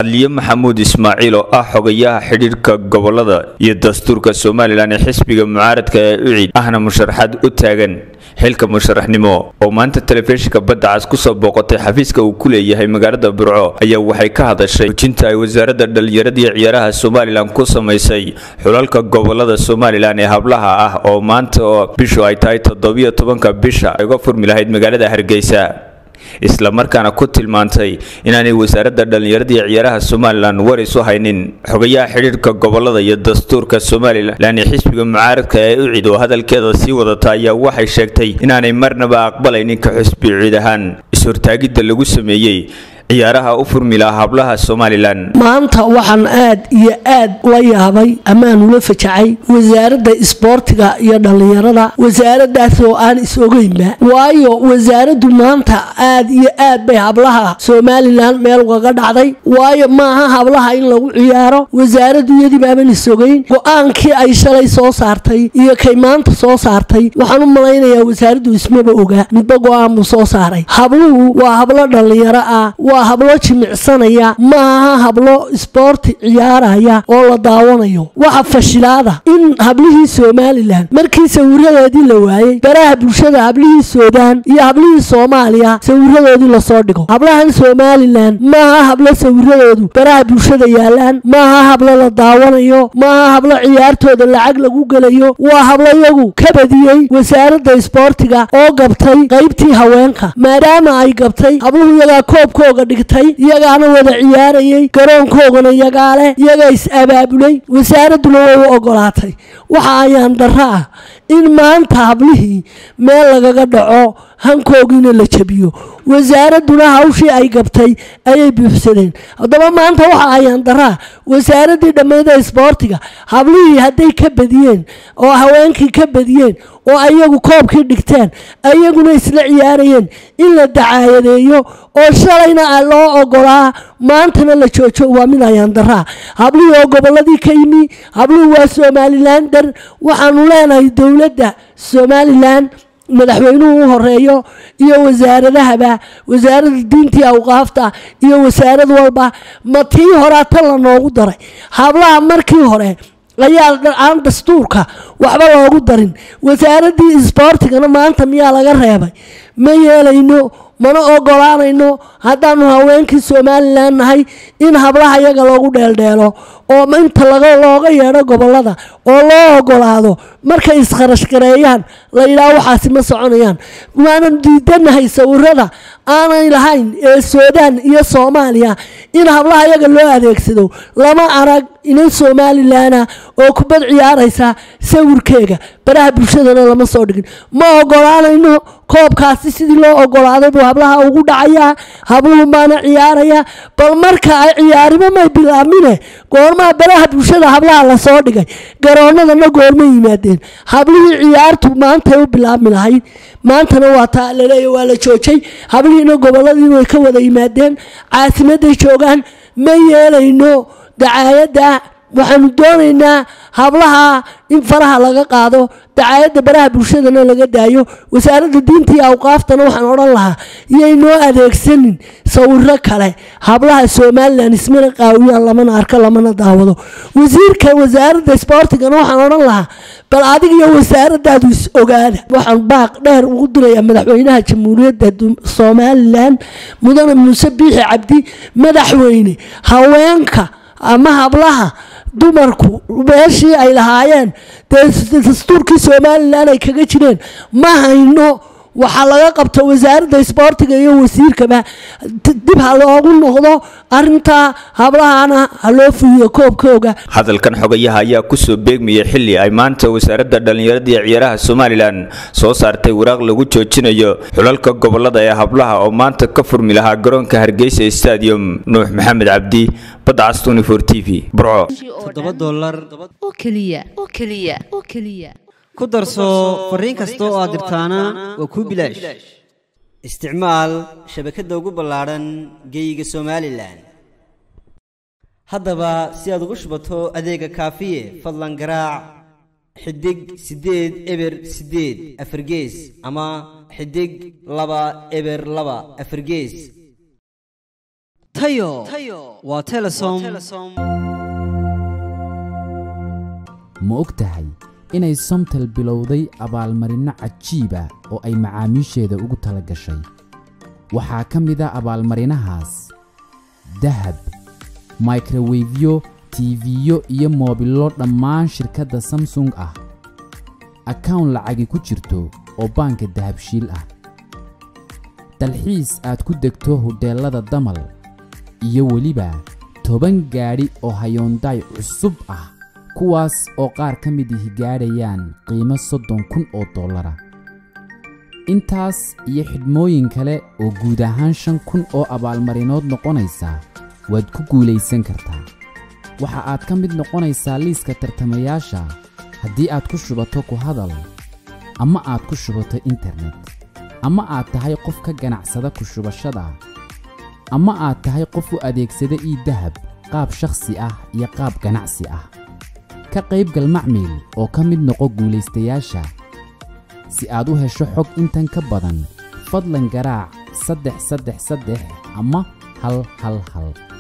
aliye maxamuud ismaaciil oo ah xogayaha xidhiidhka gobolada iyo dastuurka somalilan ee xisbiga mucaaradka ee ucid ahna musharaxaad u taagan xilka musharaxnimo oo maanta telefishinka badda cas kusoo booqatay xafiiska uu ku leeyahay magaalada burco ayaa waxay ka hadashay hujinta ay wasaaradda dhallinyarada iyo ciyaaraha somalilan ku samaysay xulalka gobolada somalilan ee hablaha ah oo maanta oo bishu ay tahay toddobiyo tobanka bisha ay uga furmi lahayd magaalada hargeysa isla markaana ku tilmaantay inaanay wasaaradda dhallinyarada iyo ciyaaraha somalilan war isu haynin xogayaha xidhiidhka gobolada iyo dastuurka somalilan ee xisbiga mucaaradka ee ucid oo hadalkeeda sii wadata ayaa waxay sheegtay inaanay marnaba aqbalaynin ka xusbi ciid ahaan is-hortaagidda lagu sameeyey ciyaaraha u furmi laha hablaha somalilan maanta waxaan aad iyo aad ula yaabay amaan ula fajacay wasaaradda isboortiga iyo dhallinyarada wasaaradaas oo aan is ogeynba waayo wasaaraddu maanta aad iyo aad bay hablaha somalilan meel ugaga dhacday waayo maaha hablaha in lagu ciyaaro wasaaraddu iyadii baaban is ogeyn go-aankii ay shalay soo saartay iyo kay maanta soo saartay waxaan u malaynayaa wasaaraddu ismaba ogaa midba go-aan buu soo saaray habluhu waa hablo dhallinyaro ah waa hablo jimicsanaya maaha hablo isboorti ciyaaraya oo la daawanayo waxa fashilaada in hablihii somalilan markii sawiradoodii la waayey baraha bulshada hablihii suudaan iyo hablihii soomaaliya sawiradoodii lasoo dhigo hablahan somalilan maaha hablo sawiradoodu baraha bulshada yaalaan maaha hablo la daawanayo maaha hablo ciyaartooda lacag lagu gelayo waa hablo iyagu ka badiyey wasaaradda isboortiga oo gabtay qaybtii haweenka maadaama ay gabtay habluhu iyagaa koobkooga dhigtay iyagaana wada ciyaarayay garoonkoogana iyagaa leh iyagaa is-abaabulay wasaaradduna way u ogolaatay waxa ayaan darro ah in maanta hablihii meel lagaga dhaco hankoogiina la jabiyo wasaaradduna hawshii ay gabtay ayay buuxsadeen haddaba maanta waxa ayaan daraa wasaaraddii dhammayda isboortiga hablihii hadday ka badiyeen oo haweenkii ka badiyeen oo ayagu koobkii dhigteen ayaguna isla ciyaarayeen in la dacaayadeeyo oo shalayna loo ogolaa maantana la joojo waa mid ayaan daraa hablihii oo gobolladii ka yimi hablihii waa somalilander waxaanu leenahay dowladda somalilan madaxweynuhu u horeeyo iyo wasaaradahaba wasaaradda diintii awqaafta iyo wasaarad walba ma tii horaa tan la noogu daray hablaha markii hore ayaa aan dastuurka waxba loogu darin wasaaraddii isboortigana maanta miyaa laga reebay ma yeelayno mana ogolaanayno haddaanu haweenkii somalilan nahay in hablaha iyaga loogu dheeldheelo oo inta looga yeedho gobolada oo loo ogolaado markay iskarashgareeyaan la yidhaah waxaasi ma soconayaan waanan diidanahay sawirada aanay lahayn ee suudaan iyo soomaaliya in hablaha iyaga loo adeegsado lama arag inan somalilana oo kubad ciyaaraysa sawirkeega baraha bulshadana lama soo dhigin ma ogolaanayno koobkaasi sidii loo ogolaaday buu hablaha ugu dhacayaa habluhu baana ciyaaraya bal marka ay ciyaarimo may bilaabmine goormaha baraha bulshada hablaha lasoo dhigay garoonadana goorma yimaadeen hablihii ciyaartu maantay u bilaabmi lahayd maantana waa taa laleeya waa la joojay hablihiina gobolladii way ka wada yimaadeen caasimaday joogaan ma yeelayno dacaayadda waxaanu doonaynaa hablaha in faraha laga qaado dacaayadda baraha bulshadana laga daayo wasaaradda diinta iyo awqaaftana waxaan odhan lahaa iyay noo adeegsanin sawiro kale hablaha somalilan ismana qaawiyaan lamana arko lamana daawado wasiirka wasaaradda isboortigana waxaan odhan lahaa bal adiga iyo wasaaradaadu is ogaada waxaan baaq dheer ugu dirayaa madaxweynaha jamhuuriyadda somalilan mudane muuse biixi cabdi madaxweyne haweenka ama hablaha dumarku meeshii ay lahaayeen dee dastuurkii somalilan ay kaga jireen ma hayno waxaa laga qabta wasaaradda isboortiga iyo wasiirkaba dib ha loogu noqdo arintaa hablahana ha loo fuliyo koobkooga hadalkan xogayaha ayaa kusoo beegmayay xili ay maanta wasaaradda dhallinyarada iyo ciyaaraha somalilan soo saartay waraaq lagu joojinayo xulalka gobolada ee hablaha oo maanta ka furmi lahaa garoonka hargeysa stadium nuux maxamed cabdi badda cas tunifor t v burco toddoba dollar oo keliya oo keliya oo keliya ku darso fariin kasta oo aad dirtaana waa kuu bilaash isticmaal shabakadda ugu ballaadhan geeyiga somalilan haddaba si aad ugu shubato adeega kaafiye fadlan garaac xidig siddeed eber siddeed afargees ama xidig laba eber laba afargees tayo waa telesom ma og tahay inay somtel bilowday abaalmarinno cajiib ah oo ay macaamiisheeda ugu tala gashay waxaa ka mid a abaalmarinahaas dahab microwefyo tiifiyo iyo moobillo dhammaan shirkadda samsung ah akawn lacagi ku jirto oo baanka dahabshiil ah dalxiis aad ku degto hodheellada damal iyo weliba toban gaadhi oo hayoondaay cusub ah kuwaas oo qaar ka mid ihi gaadhayaan qiimo soddon kun oo dollara intaas iyo xidhmooyin kale oo guud ahaan shan kun oo abaalmarinood noqonaysa waad ku guulaysan kartaa waxa aad ka mid noqonaysaa liiska tartamayaasha haddii aad ku shubato ku hadal ama aad ku shubato internet ama aad tahay qof ka ganacsada ku shubashada ama aad tahay qof u adeegsada ii dahab qaab shakhsi ah iyo qaab ganacsi ah ka qaybgal macmiil oo ka mid noqo guulaystayaasha si aad u hesho xog intan ka badan fadlan garaac saddex saddex saddex ama hal hal hal